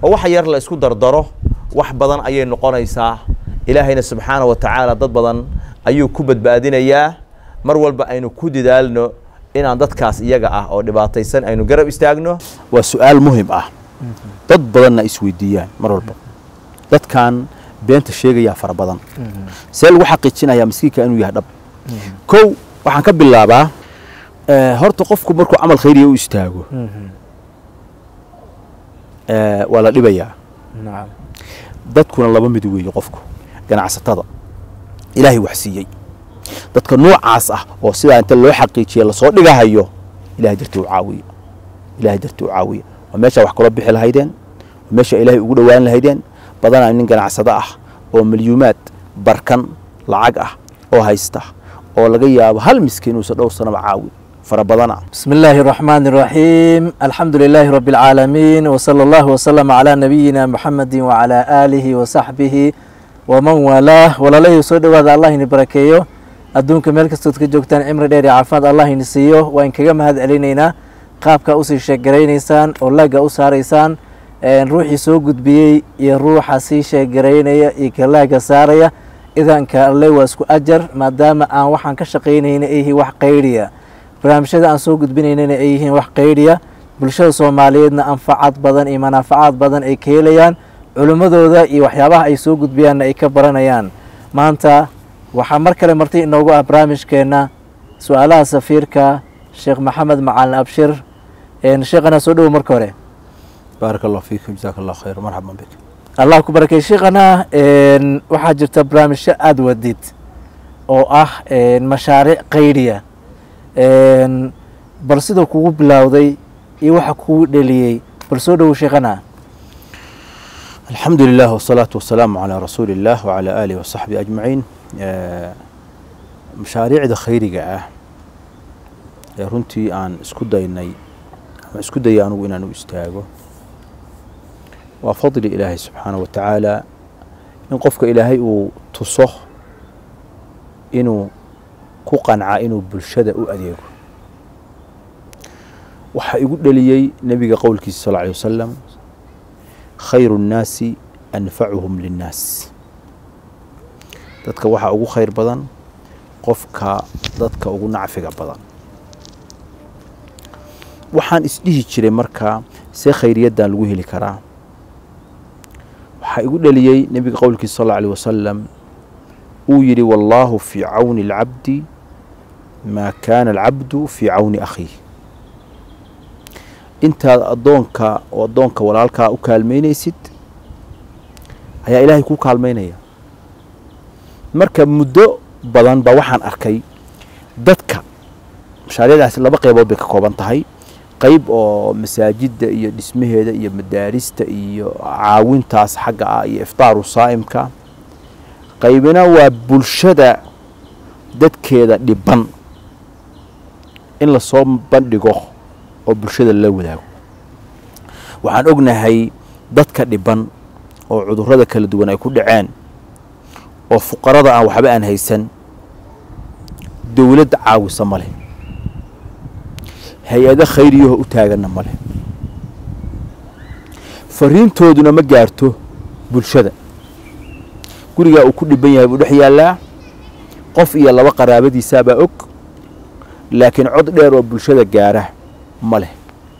oo waxa yar la isku dardaro wax badan ayay noqonaysaa ilaahayna subxaana wa tacaala dad badan ayuu ku badbaadinayaa mar walba aynu ku dadaalno inaan dadkaas iyaga ah oo dhibaataysan aynu garab istaagno waa su-aal muhim ah dad badanna isweydiiyaan mar walba dadkan beenta sheegayaa fara badan see lagu xaqiijinayaa miskiinka inuu yahay dhab kow waxaan ka bilaabaa eh, horta qofku markuu camal khayriya u istaago eh, waa la dhibayaa nacam dadkuna laba mid weeye qofku ganacsatada ilaahay wax siiyey dadka noocaas ah oo sidaa inta loo xaqiijiya lasoo dhigahayo ilahay dartii u caawiya ilahay dartii u caawiya waa meeshaa wax kula bixi lahaydeen waa meesha ilaahay ugu dhowaan lahaydeen badanaa nin ganacsado ah oo milyuumaad barkan lacag ah oo haysta oo laga yaabo hal miskiin uusan dhowr sanaba caawi fara badana بسم الله الرحمن الرحيم الحمد لله رب العالمين وصلى الله وسلم على نبينا محمد وعلى آله وصحبه ومن والاه ولله soo dhawaada allah ini barakeeyo adduunka meel kastood ka joogtaan cimri dheer iyo caafimaad allah ini siiyo waan kaga mahad celinaynaa qaabka usii sheegaraynaysaan oo laaga u saaraysaan een, ruuxii soo gudbiyey iyo ruuxa sii sheegaraynaya iyo ka laaga saaraya idanka alle waa isku ajar maadaama aan waxaan ka shaqaynayna ay yihiin wax qayriya barnaamijyada aan soo gudbinaynana ay yihiin wax qayriya bulshada soomaaliyeedna anfacad badan iyo manaafacaad badan ay ka helayaan culimmadooda iyo waxyaabaha ay soo gudbiyaanna ay ka baranayaan maanta waxaa mar kale marti inoogu ah barnaamijkeenna su-aalaha safiirka sheekh maxamed macalin abshir een, sheekhana soo dhowo marka hore baaraka allah fiikum jazaaka allah khayr marxaban bik allah ku barakay sheekhana een, waxaa jirta barnaamijyo aada wadid oo ah een, mashaariic qayriya een, bal siduu kugu bilowday iyo waxa kugu dheliyey bal soo dhowo sheekhana alxamdu lilah wsalaatu wasalaamu calaa rasuuli illah wacalaa aalihi wasaxbihi ajmaciin Eh, mashaariicda khayriga ah ee runtii aan isku daynay ama isku daya anugu inaan u istaago waa fadli ilaahay subxaana wa tacaala in qofka ilaahay uu tuso inuu ku qanca inuu bulshada u adeego waxaa igu dheliyey nebiga qowlkiisa sal alay wasalam khayru nnaasi anfacuhum linnaas dadka waxaa ugu khayr badan qofka dadka ugu nacfiga badan waxaan isdhihi jiray markaa see khayriyaddan lagu heli karaa waxaa igu dheliyey nebiga qowlkiisa sal alay wasalam uu yidhi wallaahu fii cawni alcabdi maa kaana alcabdu fii cawni akhiih intaad addoonka oo addoonka walaalkaa u kaalmaynaysid ayaa ilaahay kuu kaalmaynaya marka muddo badan baa waxaan arkay dadka mashaariicdaasi laba qeybood bay ka kooban tahay qeyb oo masaajidda iyo dhismaheeda iyo madaarista iyo caawintaas xagga ah iyo iftaaru saa'imka qaybina waa bulshada dadkeeda dhiban in lasoo bandhigo oo bulshada la wadaago waxaan ognahay dadka dhiban oo cudurrada kala duwan ay ku dhaceen oo fuqarada aan waxba aan haysan dowladda caawisa ma leh hay-ado khayriyaho u taaganna ma leh fariintooduna ma gaarto bulshada gurigaa uu ku dhiban yahay buu dhex yaallaa qof iyo laba qaraabadiisaabaa og laakiin cod dheer oo bulshada gaara ma leh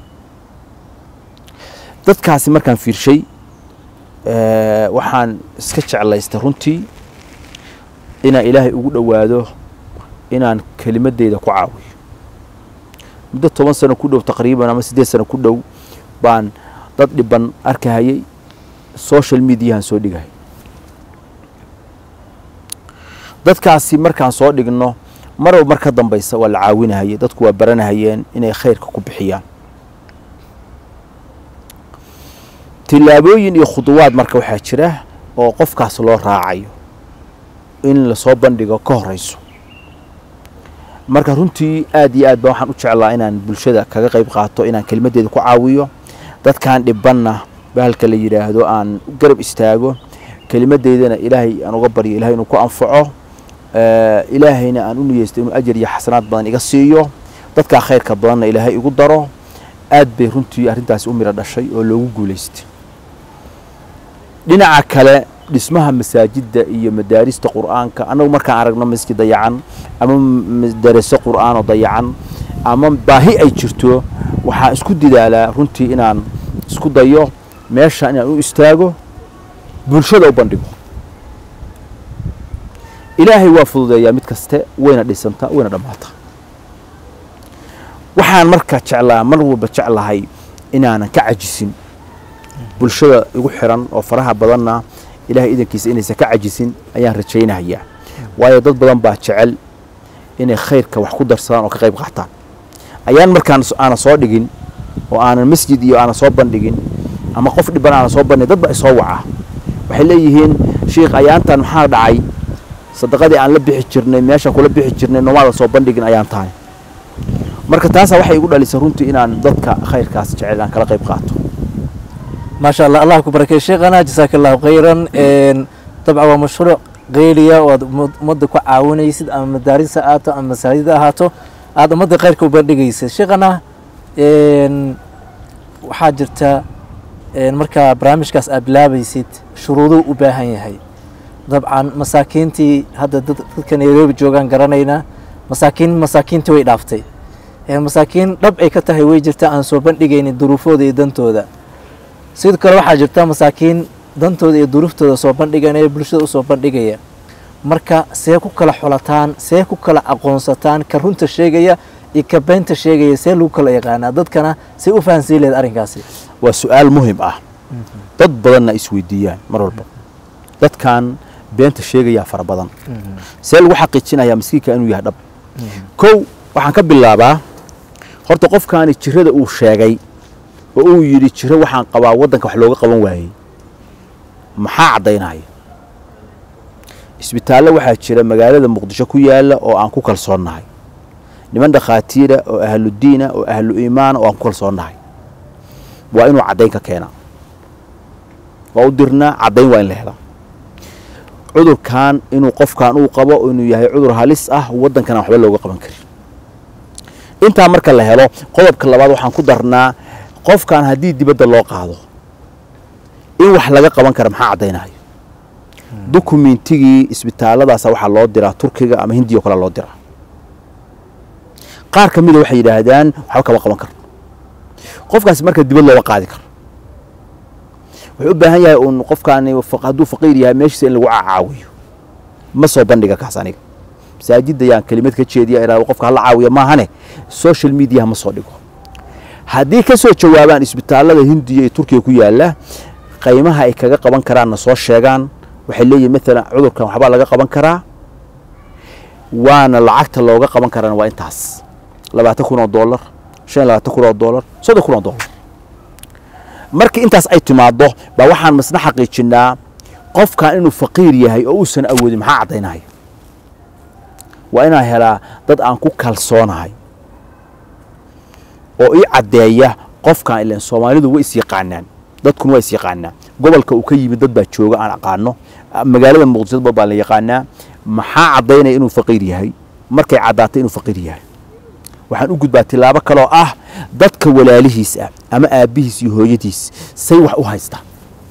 dadkaasi markaan fiirshay waxaan iska jeclaystay runtii inaan ilaahay ugu dhowaado inaan kelimadeyda ku caawiyo muddo toban sano ku dhow taqriiban ama siddeed sano ku dhow baan dad dhiban arkahayay social mediahan soo dhigay dadkaasi markaan soo dhigno marba mar ka dambaysa waa la caawinahayay dadku waa baranahayeen inay khayrka ku bixiyaan tillaabooyin iyo khuduwaad marka waxaa jira oo qofkaas loo raacayo in lasoo bandhigo ka horeyso marka runtii aad iyo aad ba waxaan u jeclaa inaan bulshada kaga qayb qaato inaan kelimadeeda ku caawiyo dadkan dhibanna bahalka la yidhaahdo aan garab istaago kelimadeydana ilaahay aan uga baryo ilahay inuu ku anfaco ilaahayna aan u niyeysto inuu ajar iyo xasanaad badan iga siiyo dadkaa khayrka badanna ilaahay igu daro aad bay runtii arrintaasi u miro dhashay oo loogu guulaystay dhinaca kale dhismaha masaajidda iyo madaarista qur'aanka annagu markaan aragno masjid dayacan ama madaraso qur'aan oo dayacan ama baahi ay jirto waxaan isku didaalaa runtii inaan isku dayo meesha inaan u istaago bulshada u bandhigo ilaahay waa fududeeyaa mid kaste wayna dhisantaa wayna dhammaataa waxaan marka jeclaa mar walba jeclahay inaanan ka cajisin bulshada igu xiran oo faraha badanna ilahay idankiisa inaysan ka cajisin ayaan rajaynahayaa waayo dad badan baa jecel inay khayrka wax ku darsadaan oo ka qayb qaataan ayaan markaan aanan soo dhigin oo aanan masjid iyo aanan soo bandhigin ama qof dhiban aanan soo bandhigin dad baa isoo waca waxay leeyihiin shiikh ayaantan maxaa dhacay sadaqadii aan la bixi jirnay meeshaan kula bixi jirnay noomaada soo bandhigin ayaan tahay marka taasaa waxay igu dhalisay runtii inaan dadka khayrkaas jecel aan kala qayb qaato maasha allah allah ku barakeey sheekhana jasaaka allahu khayran dabcan waa mashruuc qeyliya oo aad ummadda ku caawinaysid ama madaarisa ahaato ama masaajida ahaato aada ummadda khayrka u bandhigaysid sheekhana waxaa jirta markaa barnaamijkaas aad bilaabaysid shuruuduu u baahan yahay dabcan masaakiintii hadda dadka nairobi joogaan garanaynaa masaakiin masaakiintii way dhaaftay masaakiin dhab ay ka tahay way jirta aan soo bandhigaynin duruufooda iyo dantooda sidoo kale waxaa jirta masaakiin dantooda iyo duruuftooda soo bandhiganaya bulshada usoo bandhigaya marka see ku kala xulataan see ku kala aqoonsataan ka runta sheegaya iyo ka beenta sheegaya see lagu kala yaqaanaa dadkana see u fahansii lehed arrinkaasi waa su-aal muhim ah dad badanna isweydiiyaan mar walba dadkan beenta sheegayaa fara badan see lagu xaqiijinayaa miskiinka inuu yahay dhab kow waxaan ka bilaabaa horta qofkaani jirada uu sheegay oo uu yidhi jiro waxaan qabaa waddanka wax looga qaban waayey maxaa caddaynaya isbitaallo waxaa jira magaalada muqdisho ku yaalla oo aan ku kalsoonnahay niman dhakhaatiira oo ahludiina oo ahlu iimaana oo aan ku kalsoonnahay waa inuu caddayn ka keenaa waa u dirnaa caddayn waa in la helaa cudurkan inuu qofkan uu qabo inuu yahay cudur halis ah waddankana waxba looga qaban karin intaa marka la helo qodobka labaad waxaan ku darnaa qofkan haddii dibadda loo qaado in wax laga qaban kara maxaa caddaynayo dukumentigii isbitaalladaasa waxaa loo diraa turkiga ama hindiya o kale loo diraa qaar ka mida waxay yidhaahdaan waxba kama qaban karo qofkaasi marka dibad looga qaadi karo wuxuu u baahan yahay uun qofkaani hadduu faqiir yahay meeshiisa in lagu caawiyo ma soo bandhiga kaas aniga masaajidda yaan kelimad ka jeediya iraado qofka hala caawiya maahane social mediaha ma soo dhigo haddii ka soo jawaabaan isbitaallada hindiya iyo turkiga ku yaalla qaymaha ay kaga qaban karaanna soo sheegaan waxay leeyihin maalan cudurkan waxbaa laga qaban karaa waana lacagta looga qaban karaana waa intaas labaatan kun oo dollar shan iyo labaatan kun oo dollar soddon kun oo dollar markii intaas ay timaaddo baa waxaan masna xaqiijinnaa qofkan inuu faqiir yahay oo uusan awoodin maxaa caddaynaya waa inaan helaa dad aan ku kalsoonahay oo ii caddeeya qofkan ilan soomaalidu way is yaqaanaan dadkuna waa is yaqaanaa gobolka uu ka yimid dad baa jooga aan aqaano magaalada muqdisho dad baa la yaqaanaa maxaa caddaynaya inuu faqiir yahay markay caddaatay inuu faqiir yahay waxaan u gudbaa tilaabo kaloo ah dadka walaalihiis ah ama aabbihiis iyo hooyadiis say wax u haystaan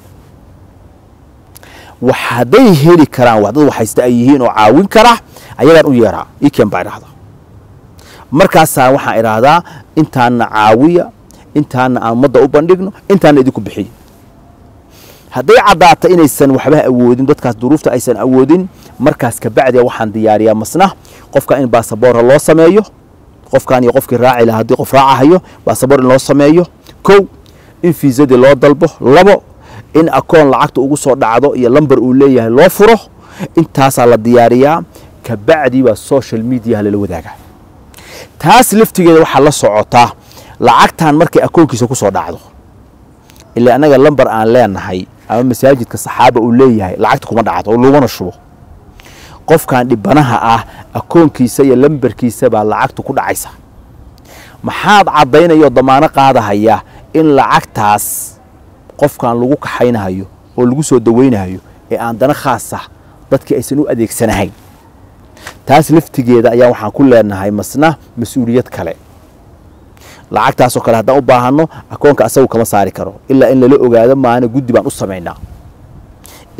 wax hadday heli karaan wax dad wax haysta ay yihiin oo caawin kara ayagaan u yeeraa ikeen baa idhahdaa markaasaa waxaan idhaahdaa intaana caawiya intaana aan ummadda u bandhigno intaana idinku bixiyo hadday caddaata inaysan waxba awoodin dadkaas duruufta aysan awoodin markaas kabacdia waxaan diyaariyaa masna qofka in baasaboora loo sameeyo qofkan iyo qofkii raaci lahaa haddii qof raacahayo baasaboor in loo sameeyo kow in fiisadii loo dalbo labo in akoon lacagta ugu soo dhacdo iyo lamber uu leeyahay loo furo intaasaa la diyaariyaa kabacdii baa social mediaha lala wadaagaa taas laftigeeda waxaa la socotaa lacagtan markay akoonkiisa ku soo dhacdo ilaa annaga lamber aan leenahay ama masaajidka saxaaba uu leeyahay lacagta kuma dhacdo oo laguna shubo qofkan dhibanaha ah akoonkiisa iyo lamberkiisa baa lacagtu ku dhacaysa maxaad caddaynayoo damaano qaadahaya in lacagtaas qofkan lagu kaxaynahayo oo lagu soo dawaynahayo ee aan dana khaas ah dadkii aysan u adeegsanahayn taas laftigeeda ayaa waxaan ku leenahay masna mas-uuliyad kale lacagtaasoo kale haddaan u baahanno akoonka asagu kama saari karo ilaa in lala ogaado maana guddi baan u samaynaa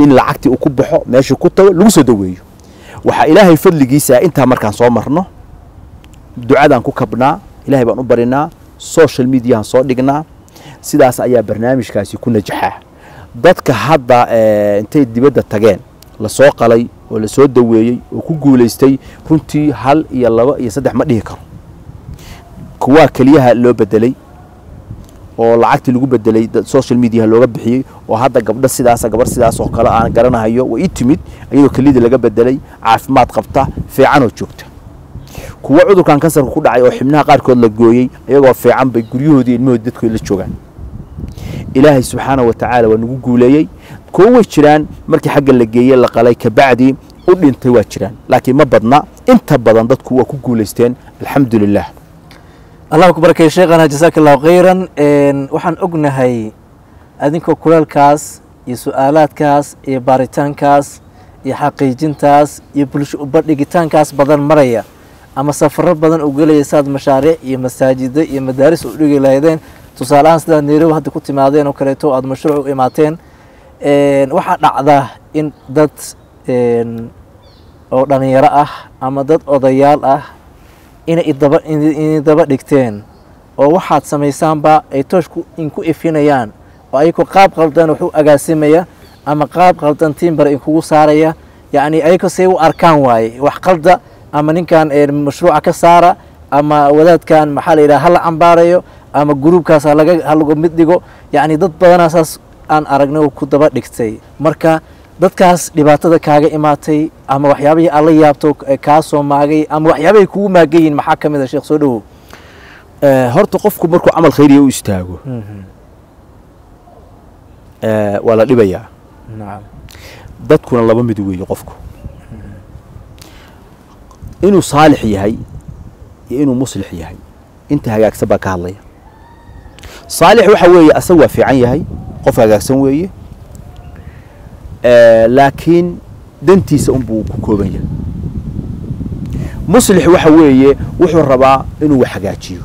in lacagtii uu ku baxo meeshii ku tago lagu soo daweeyo waxaa ilaahay fadligiisa intaa markaan soo marno ducadaan ku kabnaa ilaahay baan u barinaa social mediahan soo dhignaa sidaas ayaa barnaamijkaasi ku najaxaa dadka hadda intay dibadda tageen lasoo qalay oo lasoo daweeyey oo ku guulaystay runtii hal iyo laba iyo saddex ma dhihi karo kuwaa keliyaha loo bedelay oo lacagtii lagu bedelay social mediaha looga bixiyey oo hadda gabdho sidaasa gabar sidaas oo kale aan garanahayo way ii timid iyadoo keliyadii laga bedelay caafimaad qabta fiicanoo joogta kuwa cudurkan kansarka ku dhacay oo xibnaha qaarkood la gooyey iyagoo fiican bay guryahoodii ilmahoodi dadkooda la joogaan ilaahay subxaana wa tacaala waa nagu guuleeyey kuwo way jiraan markii xagga la geeyey la qalay kabacdii u dhintay waa jiraan laakiin ma badna inta badan dadku waa ku guulaysteen alxamdu lilah allah ku barakay sheekhana jasaaka allahu khayran waxaan ognahay adinkoo kulaalkaas iyo su-aalaadkaas iyo baaritaankaas iyo xaqiijintaas iyo bulsho ubadhigitaankaas badan maraya ama safaro badan u gelaya saad mashaariic iyo masaajida iyo madaaris u dhigi lahaydeen tusaale ahaan sidaad nairobi hadda ku timaadeen oo kaleeto aada mashruuc u imaateen waxaa dhacda in dad oo dhalinyaro ah ama dad odayaal ah inay idaba inay daba dhigteen oo waxaad samaysaanba ay tooshku inku ifinayaan oo ayagoo qaab qaldan wax u agaasimaya ama qaab qaldan tiimbar inkugu saaraya yacni ayagoo say u arkaan waaye wax qalda ama ninkan mashruuca ka saara ama wadaadkan maxaa la yidhaha hala cambaarayo ama gruubkaas halaga halagu mid dhigo yacni dad badanaa saas aan aragnay oo ku daba dhigtay marka dadkaas dhibaatada kaaga imaatay ama waxyaabihii aad la yaabto kaa soo maagay ama waxyaabahay kugu maagayiin maxaa ka mid a sheekh soo dhowow horta qofku markuu camal khayriya u istaago waa la dhibayaa nacam dadkuna laba mid weeye qofku inuu saalix yahay iyo inuu muslix yahay inta hagaagsan baa ka hadlaya saalix waxa weeye asaga waa fiican yahay qof hagaagsan weeye laakiin dantiisa unbuu ku kooban yahay muslix waxa weeye wuxuu rabaa inuu wax hagaajiyo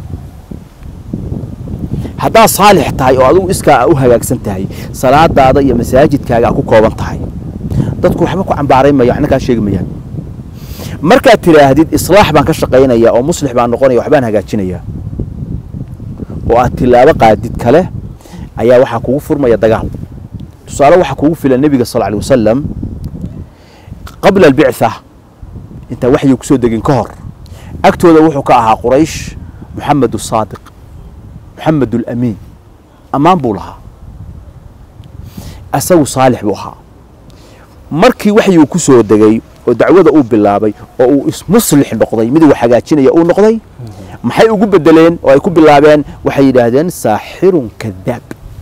haddaad saalix tahay oo adigu iskaa u hagaagsan tahay salaadaada iyo masaajidkaaga ku kooban tahay dadku waxba ku cambaaray maya waxna kaa sheegi mayaan markaad tidhaahdid islaax baan ka shaqaynaya oo muslix baan noqonaya waxbaan hagaajinaya oo aad tilaabo qaadid kale ayaa waxaa kugu furmaya dagaal tusaale waxaa kugu filan nebiga sal alay wasalam qabla albictha intaan waxyi kusoo degin ka hor agtooda wuxuu ka ahaa quraysh moxamed asaadiq moxamed alamiin ammaan buu lahaa asagu saalix buu ahaa markii waxyuu ku soo degay oo dacwada uu bilaabay oo uu ismuslix noqday mid wax hagaajinaya uu noqday maxay ugu bedeleen oo ay ku bilaabeen waxay yidhaahdeen saaxirun kadaab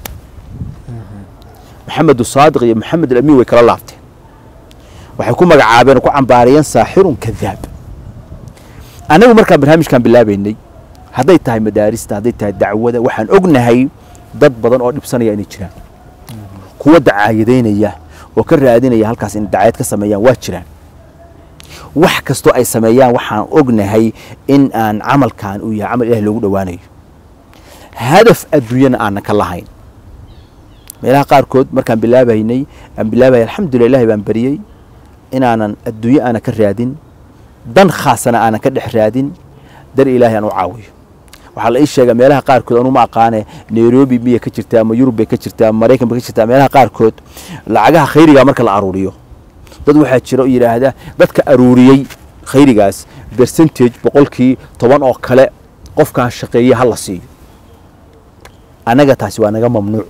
maxamed saadiq iyo maxamed alamiin way kala laabteen waxay ku magacaabeen oo ku cambaariyeen saaxirun kadaab annagu markaan barnaamijkan bilaabaynay hadday tahay madaarista hadday tahay dacwada waxaan ognahay dad badan oo dhibsanaya inay jiraan kuwa dacaayadaynaya oo ka raadinaya halkaas in dacaayad ka sameeyaan waa jiraan wax kastoo ay sameeyaan waxaan ognahay in aan camalkan uu yahay camal ilahi loogu dhowaanayo hadaf adduunyana aanan ka lahayn meelaha qaarkood markaan bilaabaynay aan bilaabaya alxamdulillah ilahi baan bariyey inaanan adduunye aanan ka raadin dan khaasana aanan ka dhex raadin dar ilaahay aan u caawiyo waxaa la ii sheegaa meelaha qaarkood anuma aqaane nairobi miyay ka jirtaa ama yurub bay ka jirtaa ama maraykan bay ka jirtaa meelaha qaarkood lacagaha khayriga marka la aruuriyo dad waxaa jira oo yidhaahda dadka aruuriyey khayrigaas percentage boqolkii toban oo kale qofkaan shaqeeye ha la siiyo annaga taasi waa naga mamnuuc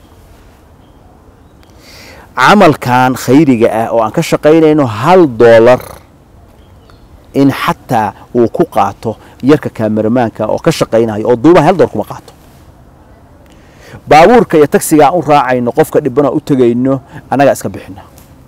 camalkan khayriga ah oo aan ka shaqaynayno hal doolar in xataa uu ku qaato yarka kaameramaanka oo ka shaqaynayo oo duubaha hal doolar kuma qaato baabuurka iyo tagsiga aan u raacayno qofka dhibana u tegayno annagaa iska bixina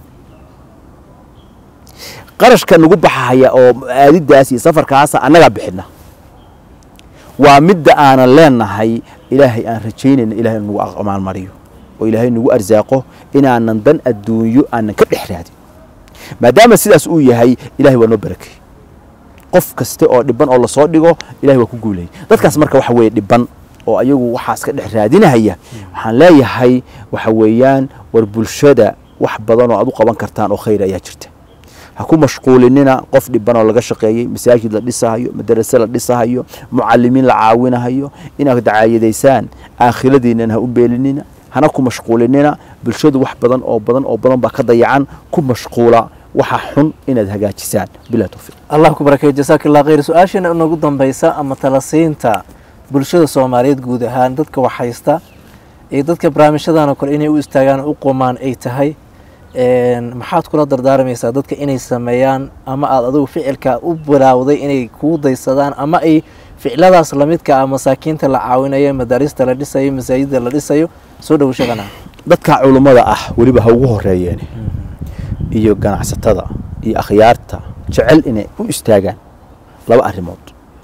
qarashka nagu baxahaya oo aadidaas iyo safarkaasa annagaa bixina waa midda aanan leenahay ilaahay aan rajaynayna ilahay nagu amaalmariyo oo ilaahay nagu arsaaqo inaanan dan adduunyo aanan ka dhex raadin maadaama sidaas uu yahay ilahay waa noo barakey qof kaste oo dhiban oo lasoo dhigo ilahay waa ku guulayay dadkaas marka waxa weeye dhiban oo ayagu waxaas ka dhex raadinahaya waxaan leeyahay waxa weeyaan war bulshada wax badan oo aad u qaban kartaan oo khayr ayaa jirta ha ku mashquulinina qof dhibanoo laga shaqeeyey masaajid la dhisahayo madarase la dhisahayo mucalimiin la caawinahayo inaad dacaayadaysaan aakhiradiinan ha u beelinina hana ku mashquulinina bulshadu wax badan oo badan oo badan baa ka dayacan ku mashquula waxa xun inaad hagaajisaan bilah towfiiq allah ku barakeeyo jasaaka allah khayr su-aashiina inagu dambaysa ama talasiinta bulshada soomaaliyeed guud ahaan dadka wax haysta iyo dadka barnaamijyadan oo kale inay u istaagaan u qumaan ay tahay maxaad kula dardaarmaysaa dadka inay sameeyaan ama aada adigu ficilka u bilaawday inay kuu daysadaan ama ay ficiladaas lamidka ah masaakiinta la caawinayo madaarista la dhisayo masaajida la dhisayo soo dhowo sheegana dadka culummada ah weliba ha ugu horeeyeen iyo ganacsatada iyo akhyaarta jecel inay u istaagaan laba arrimood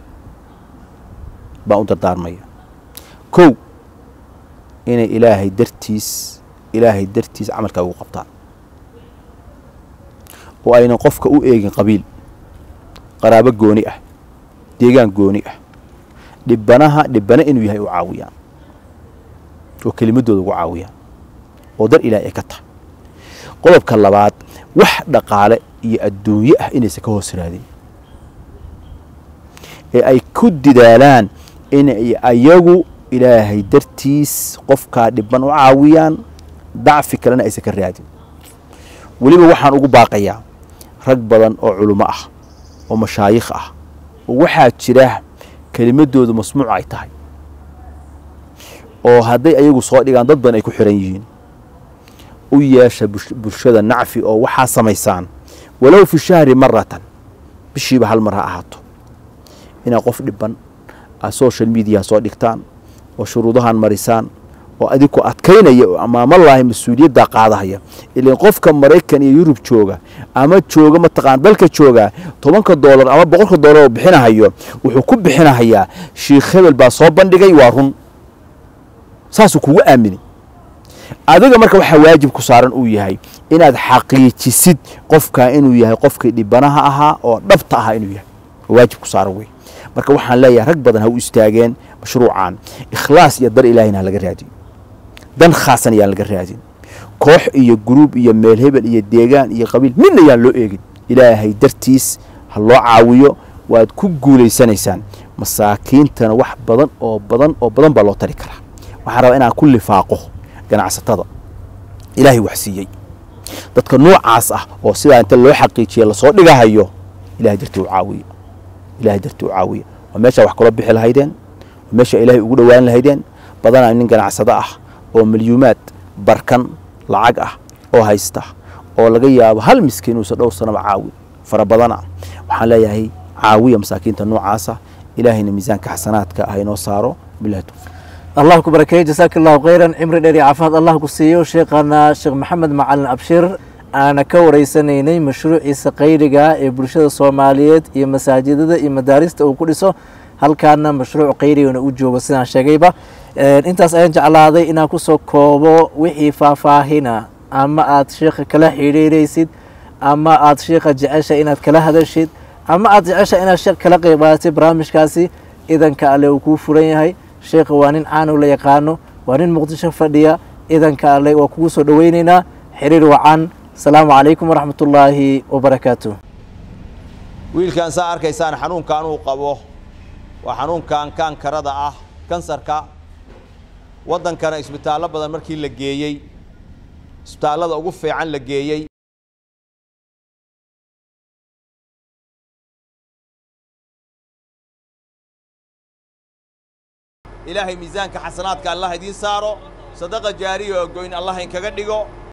baan u dardaarmaya kow inay ilaahay dartiis ilaahay dartiis camalkaa ugu qabtaan oo aynan qofka u eegin qabiil qaraabo gooni ah deegaan gooni ah dhibanaha dhibane inuu yahay u caawiyaan oo kelimadooda ugu caawiyaan oo dar ilaahay ay ka tahay qodobka labaad wax dhaqaale iyo adduunye ah inaysan ka hoos raadin ee ay ku didaalaan inay ayagu ilaahay dartiis qofkaa dhiban u caawiyaan dacfi kalena aysan ka raadin weliba waxaan ugu baaqayaa rag badan oo culummo ah oo mashaayikh ah oo waxaa jira kelimadoodu masmuuc ay tahay oo hadday ayagu soo dhigaan dad badan ay ku xiran yihiin u yeesha bulshada nacfi oo waxaa samaysaan walow fi shahri maratan bishiiba hal mar ha ahaato inaad qof dhiban aad social mediaha soo dhigtaan oo shuruudahan marisaan oo adiku adkaynaya oo amaamallaahi mas-uuliyaddaa qaadahaya ilan qofka maraykan iyo yurub jooga ama jooga mataqaan dalka jooga tobanka doolar ama boqolka doolar oo bixinahayo wuxuu ku bixinahayaa shiikh hebel baa soo bandhigay waa run saasuu kugu aaminay adiga marka waxaa waajib ku saaran uu yahay inaad xaqiijisid qofkaa inuu yahay qofkii dhibanaha ahaa oo dhabta ahaa inuu yahay waajib ku saaran wey marka waxaan leeyahay rag badan ha u istaageen mashruucan ikhlaas iyo dar ilaahina ha laga raadiyo dan khaasan ayaan laga raadin koox iyo gruub iyo meel hebel iyo deegaan iyo qabiil midna yaan loo eegin ilaahay dartiis ha loo caawiyo waad ku guulaysanaysaan masaakiintana wax badan oo badan oo badan baa loo tari karaa waxaan rabaa inaan ku lifaaqo ganacsatada ilaahay wax siiyey dadka noocaas ah oo sidaa inta loo xaqiijiya lasoo dhigahayo ilahay dartii u caawiya ilahay dartii u caawiya waa meeshaa wax kula bixi lahaydeen waa meesha ilaahay ugu dhowaan lahaydeen badanaa nin ganacsado ah oo milyuumaad barkan lacag ah oo haysta oo laga yaabo hal miskiin uusan dhowr sanaba caawi fara badana waxaan leeyahay caawiya masaakiinta noocaasa ilaahayna miisaanka xasanaadka ah inoo saaro bilahi towfiiq allah ku barakeeyo jasaaka allahu khayran cimri dheer iyo caafimaad allah ku siiyo sheekhana sheekh maxamed macalin abshir aana ka wareysanaynay mashruuciisa khayriga ee bulshada soomaaliyeed iyo masaajidada iyo madaarista uu ku dhiso halkaana mashruuc khayrigana u joogo sidaan sheegayba intaas ayaan jeclaaday inaan kusoo koobo wixii faahfaahina ama aad sheekha kala xidhiiraysid ama aad sheekha jecesha inaad kala hadashid ama aad jecesha inaad sheekh kala qeyb qaadatid barnaamijkaasi idanka alle uu kuu furan yahay sheekha waa nin caanow la yaqaano waa nin muqdisho fadhiya idanka alle waa kugu soo dhoweyneynaa xiriir wacan asalaamu calaykum waraxmat ullaahi wabarakaatu wiilkan saa arkaysaan xanuunkan uu qabo waa xanuunkan kaankarada ah kansarka waddankana isbitaallo badan markii la geeyey isbitaallada ugu fiican la geeyey ilaahay miisaanka xasanaadka allah idiin saaro sadaqa jaariya oo goyn allah inkaga dhigo